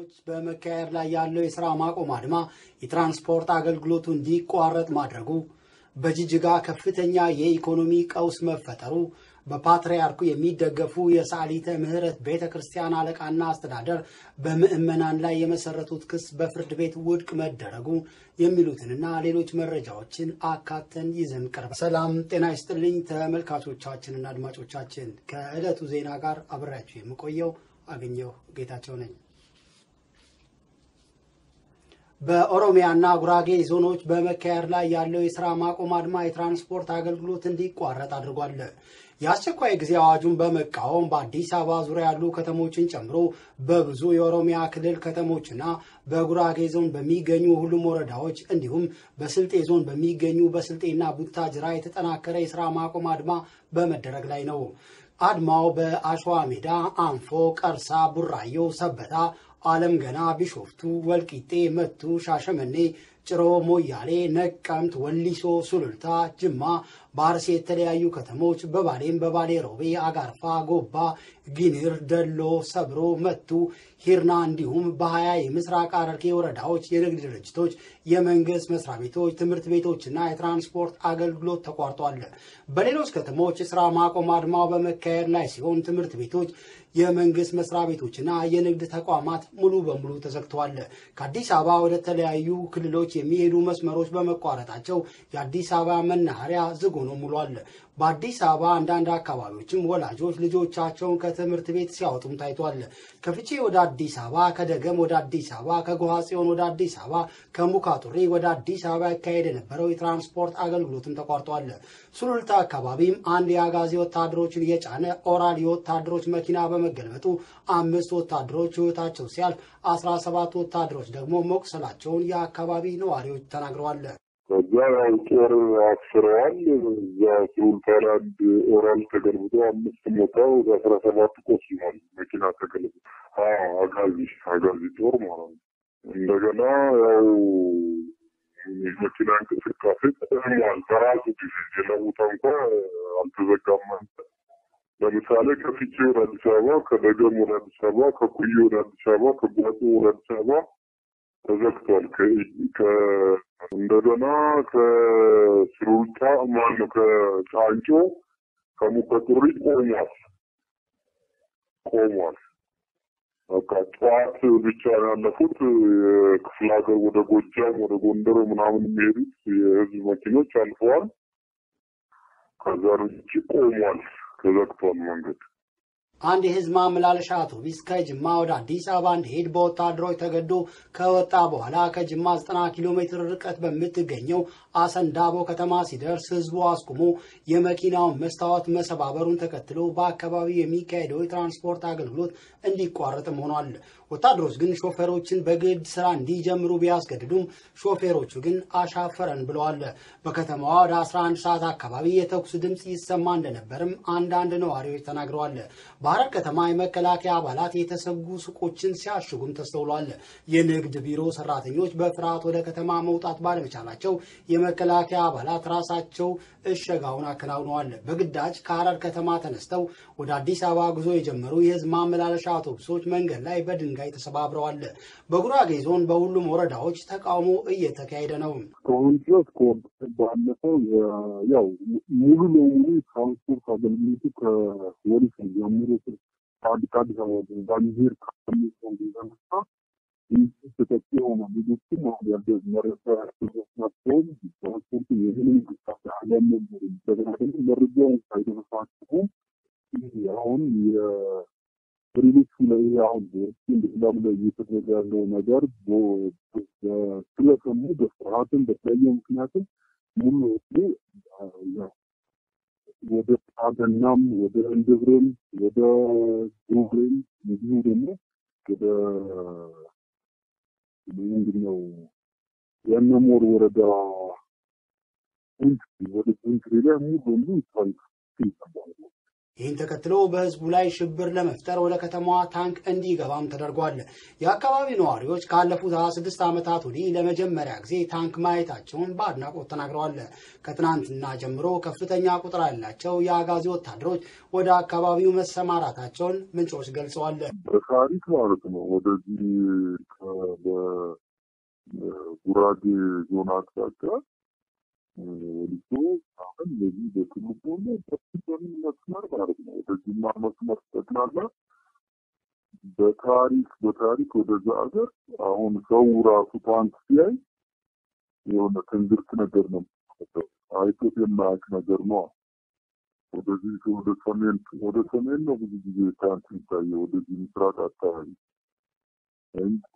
ከተሞች በመካሄድ ላይ ያለው የሥራ ማቆም አድማ የትራንስፖርት አገልግሎቱ እንዲቋረጥ ማድረጉ፣ በጅጅጋ ከፍተኛ የኢኮኖሚ ቀውስ መፈጠሩ፣ በፓትርያርኩ የሚደገፉ የሰዓሊተ ምሕረት ቤተ ክርስቲያን አለቃና አስተዳደር በምዕመናን ላይ የመሰረቱት ክስ በፍርድ ቤት ውድቅ መደረጉ የሚሉትንና ሌሎች መረጃዎችን አካተን ይዘን ቀርበ ሰላም ጤና ይስጥልኝ ተመልካቾቻችንና አድማጮቻችን ከዕለቱ ዜና ጋር አብሬያችሁ የምቆየው አገኘሁ ጌታቸው ነኝ። በኦሮሚያና ጉራጌ ዞኖች በመካሄድ ላይ ያለው የስራ ማቆም አድማ የትራንስፖርት አገልግሎት እንዲቋረጥ አድርጓል። የአስቸኳይ ጊዜ አዋጁን በመቃወም በአዲስ አበባ ዙሪያ ያሉ ከተሞችን ጨምሮ በብዙ የኦሮሚያ ክልል ከተሞችና በጉራጌ ዞን በሚገኙ ሁሉም ወረዳዎች እንዲሁም በስልጤ ዞን በሚገኙ በስልጤና ቡታጅራ የተጠናከረ የስራ ማቆም አድማ በመደረግ ላይ ነው። አድማው በአሸዋ ሜዳ፣ አንፎ፣ ቀርሳ፣ ቡራዮ፣ ሰበታ አለም ገና፣ ቢሾፍቱ፣ ወልቂጤ፣ መቱ፣ ሻሸመኔ፣ ጭሮ፣ ሞያሌ፣ ነቀምት፣ ወሊሶ፣ ሱሉልታ፣ ጅማ፣ በአርሲ የተለያዩ ከተሞች በባሌም በባሌ ሮቤ፣ አጋርፋ፣ ጎባ፣ ጊኒር፣ ደሎ፣ ሰብሮ፣ መቱ፣ ሂርና እንዲሁም በሀያ የምስራቅ ሐረርጌ ወረዳዎች የንግድ ድርጅቶች፣ የመንግስት መስሪያ ቤቶች፣ ትምህርት ቤቶችና የትራንስፖርት አገልግሎት ተቋርጧል። በሌሎች ከተሞች የስራ ማቆም አድማው በመካሄድ ላይ ሲሆን ትምህርት ቤቶች የመንግስት መስሪያ ቤቶችና የንግድ ተቋማት ሙሉ በሙሉ ተዘግተዋል። ከአዲስ አበባ ወደ ተለያዩ ክልሎች የሚሄዱ መስመሮች በመቋረጣቸው የአዲስ አበባ መናኸሪያ ዝግ ሆኖ ሙሏል። በአዲስ አበባ አንዳንድ አካባቢዎችም ወላጆች ልጆቻቸውን ከትምህርት ቤት ሲያወጡም ታይቷል። ከፍቼ ወደ አዲስ አበባ፣ ከደገም ወደ አዲስ አበባ፣ ከጎሃ ጽዮን ወደ አዲስ አበባ፣ ከሙካጡሪ ወደ አዲስ አበባ ያካሄድ የነበረው የትራንስፖርት አገልግሎትም ተቋርጧል። ሱሉልታ አካባቢም አንድ የአጋዚ ወታደሮችን የጫነ ኦራል የወታደሮች መኪና በመገልበጡ አምስት ወታደሮች ሕይወታቸው ሲያልፍ አስራ ሰባት ወታደሮች ደግሞ መቁሰላቸውን የአካባቢ ነዋሪዎች ተናግረዋል። ከዛ ያው ጦር አስረዋል። እዛ ሱሉልታ ላይ አንድ ኦራል ተገልብጦ አምስት ሞተው ወደ አስራ ሰባት ቆስሏል። መኪና ተገልብጦ አጋዚ አጋዚ ጦር ማለት ነው። እንደገና ያው የመኪና እንቅስቃሴ ተጠቅሟል። በራሱ ጊዜ ሌላ ቦታ እንኳ አልተዘጋም። ለምሳሌ ከፍቼ ወደ አዲስ አበባ፣ ከደገም ወደ አዲስ አበባ፣ ከኩዬ ወደ አዲስ አበባ፣ ከጓጦ ወደ አዲስ አበባ ተዘግቷል። እንደገና ከሱሉልታ ማነው ከጫንጮ ከሙከጡሪ ቆሟል ቆሟል። በቃ ጠዋት ብቻ ያለፉት የክፍለ ሀገር ወደ ጎጃም ወደ ጎንደር ምናምን የሚሄዱት የህዝብ መኪኖች አልፈዋል። ከዛ ውጭ ቆሟል፣ ተዘግቷል መንገድ። አንድ የህዝብ ማመላለሻ አውቶቡስ ከጅማ ወደ አዲስ አበባ እንዲሄድ በወታደሮች ተገዶ ከወጣ በኋላ ከጅማ 90 ኪሎ ሜትር ርቀት በምትገኘው አሰንዳቦ ከተማ ሲደርስ ህዝቡ አስቁሞ የመኪናውን መስታወት መሰባበሩን ተከትሎ በአካባቢው የሚካሄደው የትራንስፖርት አገልግሎት እንዲቋረጥም ሆኗል። ወታደሮች ግን ሾፌሮችን በግድ ስራ እንዲጀምሩ ቢያስገድዱም ሾፌሮቹ ግን አሻፈረን ብለዋል። በከተማዋ ወደ 11 ሰዓት አካባቢ የተኩስ ድምፅ ይሰማ እንደነበርም አንዳንድ ነዋሪዎች ተናግረዋል። በሐረር ከተማ የመከላከያ አባላት የተሰጉ ሱቆችን ሲያሽጉም ተስተውሏል። የንግድ ቢሮ ሰራተኞች በፍርሃት ወደ ከተማ መውጣት ባለመቻላቸው የመከላከያ አባላት ራሳቸው እሸጋውን አከናውነዋል። በግዳጅ ከሐረር ከተማ ተነስተው ወደ አዲስ አበባ ጉዞ የጀመሩ የህዝብ ማመላለሻ አውቶቡሶች መንገድ ላይ በድንጋይ ተሰባብረዋል። በጉራጌ ዞን በሁሉም ወረዳዎች ተቃውሞ እየተካሄደ ነው። እስካሁን ድረስ ባለፈው ያው ሙሉ ለሙሉ ትራንስፖርት አገልግሎቱ ከወሊስ ጀምሮ ከአዲስ አዲስ አበባ ባንዲር ከሚሆን የተነሳ ተጠቂ የሆነ ልጆችም አሁን ያለ መረጃ ናቸውም ትራንስፖርቱ የምን እንቅስቃሴ አለመኖሩ እንደገና ደግሞ መረጃውን ሳይደረሳቸው አሁን በሌሎቹ ላይ አሁን ሌላም ላይ እየተደረገ ያለው ነገር ስለሰሙ በፍርሃትም በተለያየ ምክንያትም ሙሉ ወደ ጣገናም ወደ እንድብርም ወደ ጎብሬም እንዲሁ ደግሞ ወደ ምንድነው የነሞር ወረዳ ወደ ቁንትሪ ላይ ሙሉ በሙሉ ይታል ይባላል። ይህን ተከትሎ በህዝቡ ላይ ሽብር ለመፍጠር ወደ ከተማዋ ታንክ እንዲገባም ተደርጓል። የአካባቢ ነዋሪዎች ካለፉት 26 ዓመታት ወዲህ ለመጀመሪያ ጊዜ ታንክ ማየታቸውን በአድናቆት ተናግረዋል። ከትናንትና ጀምሮ ከፍተኛ ቁጥር ያላቸው የአጋዚ ወታደሮች ወደ አካባቢው መሰማራታቸውን ምንጮች ገልጸዋል። በታሪክ ማለት ነው ወደዚህ በጉራጌ ዞን አቅጣጫ ወሊሶ አሁን በዚህ በትልቁ በፊቶንም መስመር ማለት ነው ወደ ጅማ መስመር ጠቅላላ በታሪክ በታሪክ ወደዛ ሀገር አሁን ሰው ራሱ ታንክ ሲያይ የሆነ ትንግርት ነገር ነው አይቶት የማያውቅ ነገር ነው። ወደዚህ ወደ ሰሜን ወደ ሰሜን ነው ብዙ ጊዜ ታንክ የሚታየው ወደዚህ ምስራቅ አካባቢ እንጂ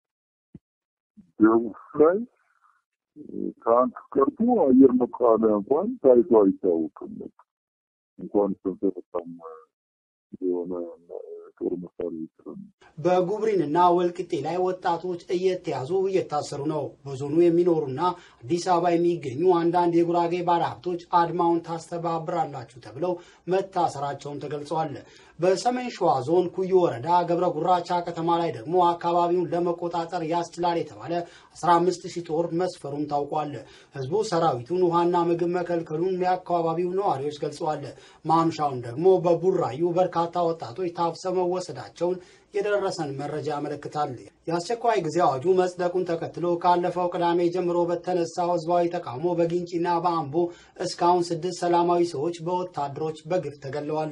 ደቡብ ላይ ታንክ ቀርቶ አየር መቃወሚያ እንኳን ታይቶ አይታወቅም። እንኳን ሰንሰለታም የሆነ ጦር መሳሪያ ይችላል። በጉብሪንና ወልቅጤ ላይ ወጣቶች እየተያዙ እየታሰሩ ነው። በዞኑ የሚኖሩና አዲስ አበባ የሚገኙ አንዳንድ የጉራጌ ባለሀብቶች አድማውን ታስተባብራላችሁ ተብለው መታሰራቸውን ተገልጸዋል። በሰሜን ሸዋ ዞን ኩዩ ወረዳ ገብረ ጉራቻ ከተማ ላይ ደግሞ አካባቢውን ለመቆጣጠር ያስችላል የተባለ 15 ሺህ ጦር መስፈሩን ታውቋል። ህዝቡ ሰራዊቱን ውሃና ምግብ መከልከሉን የአካባቢው ነዋሪዎች ገልጸዋል። ማምሻውን ደግሞ በቡራዩ በርካታ ወጣቶች ታፍሰው መወሰዳቸውን የደረሰን መረጃ ያመለክታል። የአስቸኳይ ጊዜ አዋጁ መጽደቁን ተከትሎ ካለፈው ቅዳሜ ጀምሮ በተነሳው ህዝባዊ ተቃውሞ በጊንጪና በአምቦ እስካሁን ስድስት ሰላማዊ ሰዎች በወታደሮች በግፍ ተገለዋል።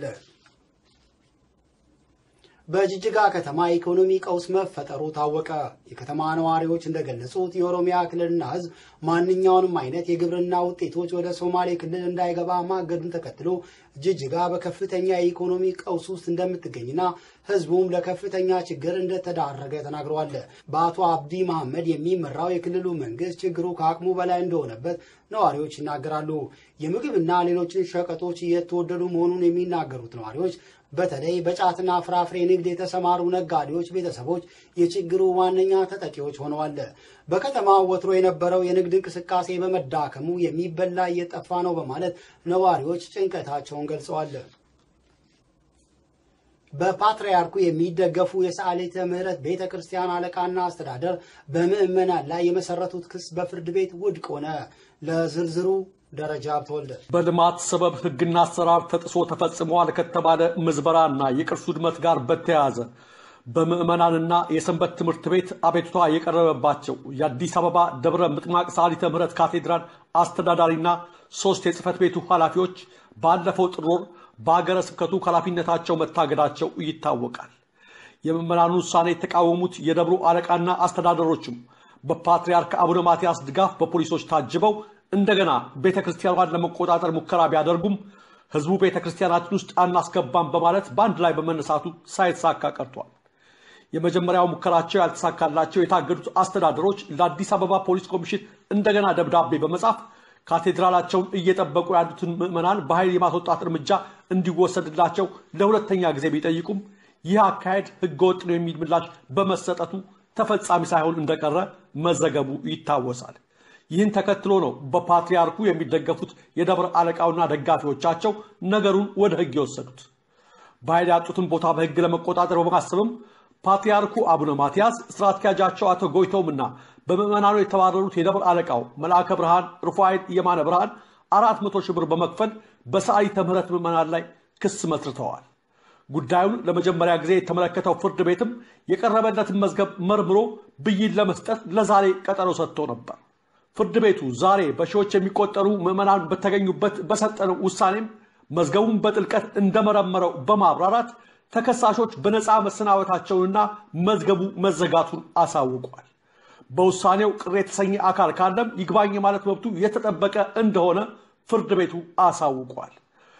በጅጅጋ ከተማ የኢኮኖሚ ቀውስ መፈጠሩ ታወቀ። የከተማ ነዋሪዎች እንደገለጹት የኦሮሚያ ክልልና ህዝብ ማንኛውንም አይነት የግብርና ውጤቶች ወደ ሶማሌ ክልል እንዳይገባ ማገዱን ተከትሎ ጅጅጋ በከፍተኛ የኢኮኖሚ ቀውስ ውስጥ እንደምትገኝና ህዝቡም ለከፍተኛ ችግር እንደተዳረገ ተናግረዋል። በአቶ አብዲ መሐመድ የሚመራው የክልሉ መንግስት ችግሩ ከአቅሙ በላይ እንደሆነበት ነዋሪዎች ይናገራሉ። የምግብና ሌሎችን ሸቀጦች እየተወደዱ መሆኑን የሚናገሩት ነዋሪዎች በተለይ በጫትና ፍራፍሬ ንግድ የተሰማሩ ነጋዴዎች ቤተሰቦች የችግሩ ዋነኛ ተጠቂዎች ሆነዋል። በከተማው ወትሮ የነበረው የንግድ እንቅስቃሴ በመዳከሙ የሚበላ እየጠፋ ነው በማለት ነዋሪዎች ጭንቀታቸውን ገልጸዋል። በፓትርያርኩ የሚደገፉ የሰዓሊተ ምሕረት ቤተ ክርስቲያን አለቃና አስተዳደር በምዕመናን ላይ የመሰረቱት ክስ በፍርድ ቤት ውድቅ ሆነ። ለዝርዝሩ ደረጃ ብትወልደ በልማት ሰበብ ሕግና አሰራር ተጥሶ ተፈጽመዋል ከተባለ ምዝበራና የቅርስ ውድመት ጋር በተያያዘ በምዕመናንና የሰንበት ትምህርት ቤት አቤቱታ የቀረበባቸው የአዲስ አበባ ደብረ ምጥማቅ ሰዓሊተ ምሕረት ካቴድራል አስተዳዳሪና ሶስት የጽህፈት ቤቱ ኃላፊዎች ባለፈው ጥር ወር በሀገረ ስብከቱ ከኃላፊነታቸው መታገዳቸው ይታወቃል። የምዕመናኑን ውሳኔ የተቃወሙት የደብሩ አለቃና አስተዳደሮችም በፓትርያርክ አቡነ ማትያስ ድጋፍ በፖሊሶች ታጅበው እንደገና ቤተ ክርስቲያኗን ለመቆጣጠር ሙከራ ቢያደርጉም ህዝቡ ቤተ ክርስቲያናችን ውስጥ አናስገባም በማለት በአንድ ላይ በመነሳቱ ሳይተሳካ ቀርቷል። የመጀመሪያው ሙከራቸው ያልተሳካላቸው የታገዱት አስተዳደሮች ለአዲስ አበባ ፖሊስ ኮሚሽን እንደገና ደብዳቤ በመጻፍ ካቴድራላቸውን እየጠበቁ ያሉትን ምዕመናን በኃይል የማስወጣት እርምጃ እንዲወሰድላቸው ለሁለተኛ ጊዜ ቢጠይቁም ይህ አካሄድ ህገወጥ ነው የሚል ምላሽ በመሰጠቱ ተፈጻሚ ሳይሆን እንደቀረ መዘገቡ ይታወሳል። ይህን ተከትሎ ነው በፓትርያርኩ የሚደገፉት የደብረ አለቃውና ደጋፊዎቻቸው ነገሩን ወደ ህግ የወሰዱት። በኃይል ያጡትን ቦታ በህግ ለመቆጣጠር በማሰብም ፓትርያርኩ አቡነ ማትያስ ስራ አስኪያጃቸው አቶ ጎይተውምና በምዕመናኑ የተባረሩት የደብረ አለቃው መልአከ ብርሃን ሩፋኤል የማነ ብርሃን አራት መቶ ሺህ ብር በመክፈል በሰዓሊተ ምሕረት ምዕመናን ላይ ክስ መስርተዋል። ጉዳዩን ለመጀመሪያ ጊዜ የተመለከተው ፍርድ ቤትም የቀረበለትን መዝገብ መርምሮ ብይን ለመስጠት ለዛሬ ቀጠሮ ሰጥቶ ነበር። ፍርድ ቤቱ ዛሬ በሺዎች የሚቆጠሩ ምዕመናን በተገኙበት በሰጠነው ውሳኔም መዝገቡን በጥልቀት እንደመረመረው በማብራራት ተከሳሾች በነፃ መሰናበታቸውንና መዝገቡ መዘጋቱን አሳውቋል። በውሳኔው ቅር የተሰኘ አካል ካለም ይግባኝ ማለት መብቱ የተጠበቀ እንደሆነ ፍርድ ቤቱ አሳውቋል።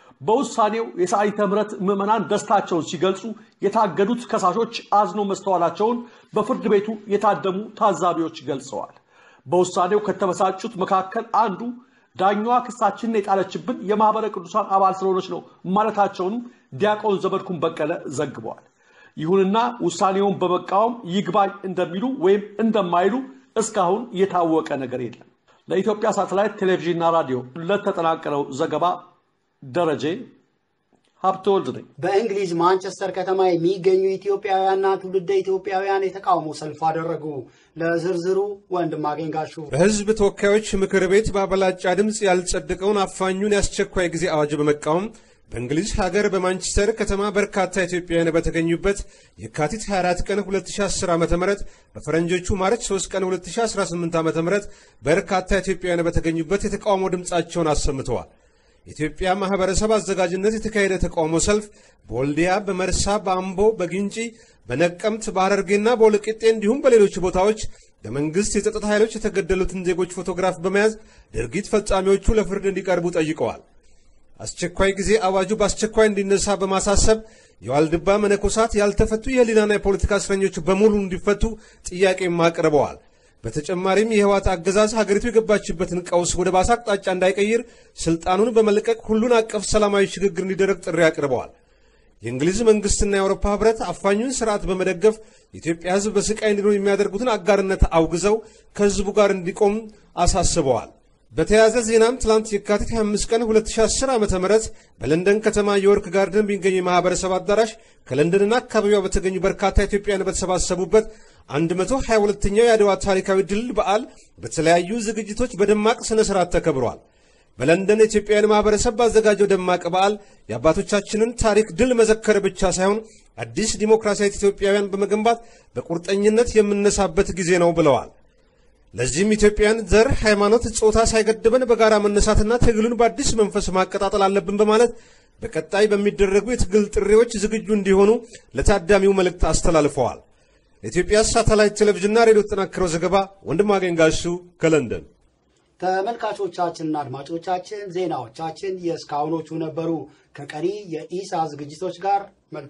በውሳኔው የሰዓሊተ ምሕረት ምዕመናን ደስታቸውን ሲገልጹ የታገዱት ከሳሾች አዝኖ መስተዋላቸውን በፍርድ ቤቱ የታደሙ ታዛቢዎች ገልጸዋል። በውሳኔው ከተበሳጩት መካከል አንዱ ዳኛዋ ክሳችንን የጣለችብን የማኅበረ ቅዱሳን አባል ስለሆነች ነው ማለታቸውንም ዲያቆን ዘመድኩን በቀለ ዘግበዋል። ይሁንና ውሳኔውን በመቃወም ይግባኝ እንደሚሉ ወይም እንደማይሉ እስካሁን የታወቀ ነገር የለም። ለኢትዮጵያ ሳተላይት ቴሌቪዥንና ራዲዮ ለተጠናቀረው ዘገባ ደረጀ ሀብተወልድ ነኝ። በእንግሊዝ ማንቸስተር ከተማ የሚገኙ ኢትዮጵያውያንና ትውልደ ኢትዮጵያውያን የተቃውሞ ሰልፍ አደረጉ። ለዝርዝሩ ወንድም አገኝጋሹ በሕዝብ ተወካዮች ምክር ቤት በአበላጫ ድምፅ ያልጸደቀውን አፋኙን የአስቸኳይ ጊዜ አዋጅ በመቃወም በእንግሊዝ ሀገር በማንቸስተር ከተማ በርካታ ኢትዮጵያውያን በተገኙበት የካቲት 24 ቀን 2010 ዓ ም በፈረንጆቹ ማርች 3 ቀን 2018 ዓ ም በርካታ ኢትዮጵያውያን በተገኙበት የተቃውሞ ድምፃቸውን አሰምተዋል። የኢትዮጵያ ማህበረሰብ አዘጋጅነት የተካሄደ ተቃውሞ ሰልፍ በወልዲያ፣ በመርሳ፣ በአምቦ፣ በግንጪ፣ በነቀምት፣ በሐረርጌና በወልቂጤ እንዲሁም በሌሎች ቦታዎች በመንግሥት የጸጥታ ኃይሎች የተገደሉትን ዜጎች ፎቶግራፍ በመያዝ ድርጊት ፈጻሚዎቹ ለፍርድ እንዲቀርቡ ጠይቀዋል። አስቸኳይ ጊዜ አዋጁ በአስቸኳይ እንዲነሳ በማሳሰብ የዋልድባ መነኮሳት ያልተፈቱ የህሊናና የፖለቲካ እስረኞች በሙሉ እንዲፈቱ ጥያቄም አቅርበዋል። በተጨማሪም የህወሓት አገዛዝ ሀገሪቱ የገባችበትን ቀውስ ወደ ባሰ አቅጣጫ እንዳይቀይር ስልጣኑን በመልቀቅ ሁሉን አቀፍ ሰላማዊ ሽግግር እንዲደረግ ጥሪ አቅርበዋል። የእንግሊዝ መንግስትና የአውሮፓ ህብረት አፋኙን ስርዓት በመደገፍ የኢትዮጵያ ህዝብ በስቃይ እንዲኖር የሚያደርጉትን አጋርነት አውግዘው ከህዝቡ ጋር እንዲቆም አሳስበዋል። በተያያዘ ዜናም ትላንት የካቲት 25 ቀን 2010 ዓ ም በለንደን ከተማ የወርክ ጋርደን በሚገኝ የማህበረሰብ አዳራሽ ከለንደንና አካባቢዋ በተገኙ በርካታ ኢትዮጵያውያን በተሰባሰቡበት 122ኛው የአድዋ ታሪካዊ ድል በዓል በተለያዩ ዝግጅቶች በደማቅ ስነ ስርዓት ተከብሯል። በለንደን የኢትዮጵያውያን ማህበረሰብ ባዘጋጀው ደማቅ በዓል የአባቶቻችንን ታሪክ ድል መዘከር ብቻ ሳይሆን አዲስ ዲሞክራሲያዊት ኢትዮጵያውያን በመገንባት በቁርጠኝነት የምነሳበት ጊዜ ነው ብለዋል። ለዚህም ኢትዮጵያውያን ዘር፣ ሃይማኖት፣ ጾታ ሳይገድበን በጋራ መነሳትና ትግሉን በአዲስ መንፈስ ማቀጣጠል አለብን በማለት በቀጣይ በሚደረጉ የትግል ጥሪዎች ዝግጁ እንዲሆኑ ለታዳሚው መልእክት አስተላልፈዋል። ለኢትዮጵያ ሳተላይት ቴሌቪዥንና ሬዲዮ ተጠናክረው ዘገባ ወንድማገኝ ጋሹ ከለንደን። ተመልካቾቻችንና አድማጮቻችን ዜናዎቻችን የእስካሁኖቹ ነበሩ። ከቀሪ የኢሳ ዝግጅቶች ጋር መልካም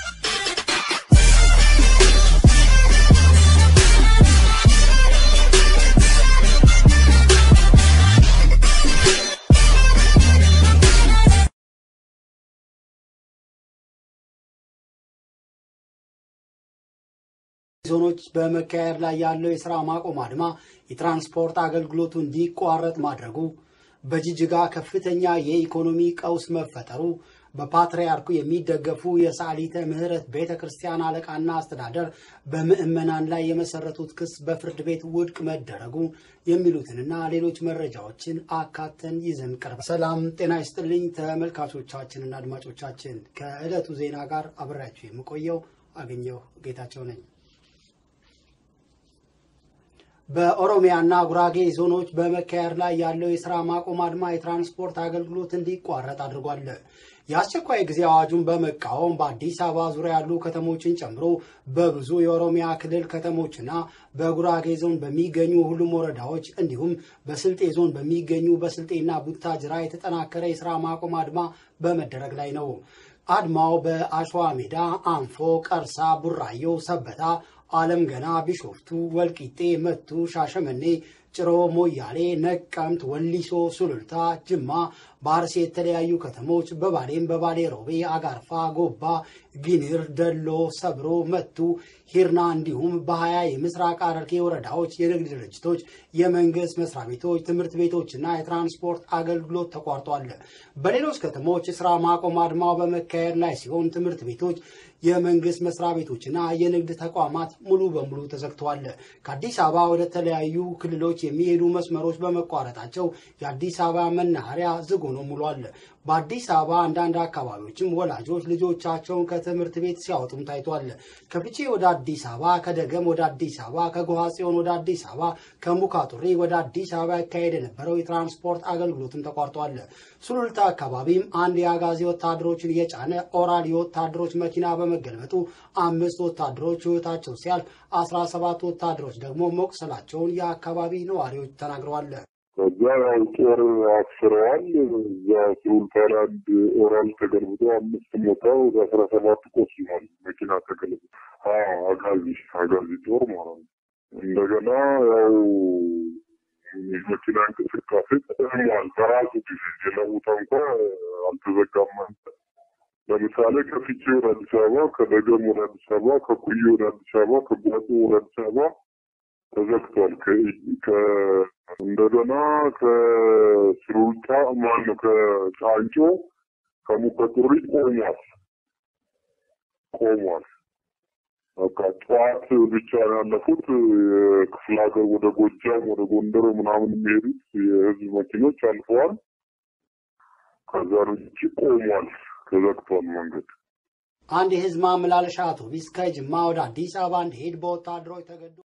ዞኖች በመካሄድ ላይ ያለው የስራ ማቆም አድማ የትራንስፖርት አገልግሎቱ እንዲቋረጥ ማድረጉ፣ በጅጅጋ ከፍተኛ የኢኮኖሚ ቀውስ መፈጠሩ፣ በፓትርያርኩ የሚደገፉ የሰዓሊተ ምሕረት ቤተ ክርስቲያን አለቃና አስተዳደር በምዕመናን ላይ የመሰረቱት ክስ በፍርድ ቤት ውድቅ መደረጉ የሚሉትንና ሌሎች መረጃዎችን አካተን ይዘን ቀርበ ሰላም ጤና ይስጥልኝ ተመልካቾቻችንና አድማጮቻችን ከዕለቱ ዜና ጋር አብሬያችሁ የምቆየው አገኘሁ ጌታቸው ነኝ። በኦሮሚያና ጉራጌ ዞኖች በመካሄድ ላይ ያለው የስራ ማቆም አድማ የትራንስፖርት አገልግሎት እንዲቋረጥ አድርጓል። የአስቸኳይ ጊዜ አዋጁን በመቃወም በአዲስ አበባ ዙሪያ ያሉ ከተሞችን ጨምሮ በብዙ የኦሮሚያ ክልል ከተሞችና በጉራጌ ዞን በሚገኙ ሁሉም ወረዳዎች እንዲሁም በስልጤ ዞን በሚገኙ በስልጤና ቡታጅራ የተጠናከረ የስራ ማቆም አድማ በመደረግ ላይ ነው። አድማው በአሸዋ ሜዳ፣ አንፎ፣ ቀርሳ፣ ቡራዮ፣ ሰበታ አለም ገና፣ ቢሾፍቱ፣ ወልቂጤ፣ መቱ፣ ሻሸመኔ፣ ጭሮ፣ ሞያሌ፣ ነቀምት፣ ወሊሶ፣ ሱሉልታ፣ ጅማ፣ በአርሲ የተለያዩ ከተሞች በባሌም በባሌ ሮቤ፣ አጋርፋ፣ ጎባ፣ ጊኒር፣ ደሎ፣ ሰብሮ፣ መቱ፣ ሂርና እንዲሁም በሀያ የምስራቅ ሐረርጌ ወረዳዎች የንግድ ድርጅቶች፣ የመንግስት መስሪያ ቤቶች፣ ትምህርት ቤቶችና የትራንስፖርት አገልግሎት ተቋርጧል። በሌሎች ከተሞች የስራ ማቆም አድማው በመካሄድ ላይ ሲሆን ትምህርት ቤቶች የመንግስት መስሪያ ቤቶችና የንግድ ተቋማት ሙሉ በሙሉ ተዘግተዋል። ከአዲስ አበባ ወደ ተለያዩ ክልሎች የሚሄዱ መስመሮች በመቋረጣቸው የአዲስ አበባ መናኸሪያ ዝግ ሆኖ ሙሏል። በአዲስ አበባ አንዳንድ አካባቢዎችም ወላጆች ልጆቻቸውን ከትምህርት ቤት ሲያወጡም ታይቷል። ከፍቼ ወደ አዲስ አበባ፣ ከደገም ወደ አዲስ አበባ፣ ከጎሃ ጽዮን ወደ አዲስ አበባ፣ ከሙካጡሪ ወደ አዲስ አበባ ያካሄድ የነበረው የትራንስፖርት አገልግሎትም ተቋርጧል። ሱሉልታ አካባቢም አንድ የአጋዚ ወታደሮችን የጫነ ኦራል የወታደሮች መኪና በመገልበጡ አምስት ወታደሮች ሕይወታቸው ሲያልፍ አስራ ሰባት ወታደሮች ደግሞ መቁሰላቸውን የአካባቢ ነዋሪዎች ተናግረዋል። ከዛ ያው ጦር አስረዋል። እዛ ሱልጣን አንድ ኦራል ተገልብጦ አምስት ሞተው አስራ ሰባት ቆስሏል። መኪና ተገልብጦ አጋዚ አጋዚ ጦር ማለት ነው። እንደገና ያው የመኪና እንቅስቃሴ ተጠቅሟል። በራሱ ጊዜ ሌላ ቦታ እንኳ አልተዘጋም። ለምሳሌ ከፍቼ ወደ አዲስ አበባ፣ ከደገም ወደ አዲስ አበባ፣ ከኩዬ ወደ አዲስ አበባ፣ ከጓጦ ወደ አዲስ አበባ ተዘግቷል። እንደገና ከስሩልታ ማነው ከጫንጮ ከሙቀት ጥሪ ቆሟል ቆሟል። በቃ ጠዋት ብቻ ነው ያለፉት። የክፍለ ሀገር ወደ ጎጃም ወደ ጎንደር ምናምን የሚሄዱት የህዝብ መኪኖች አልፈዋል። ከዛ ውጭ ቆሟል፣ ተዘግቷል መንገድ። አንድ የህዝብ ማመላለሻ አውቶቡስ ከጅማ ወደ አዲስ አበባ እንዲሄድ በወታደሮች ተገዶ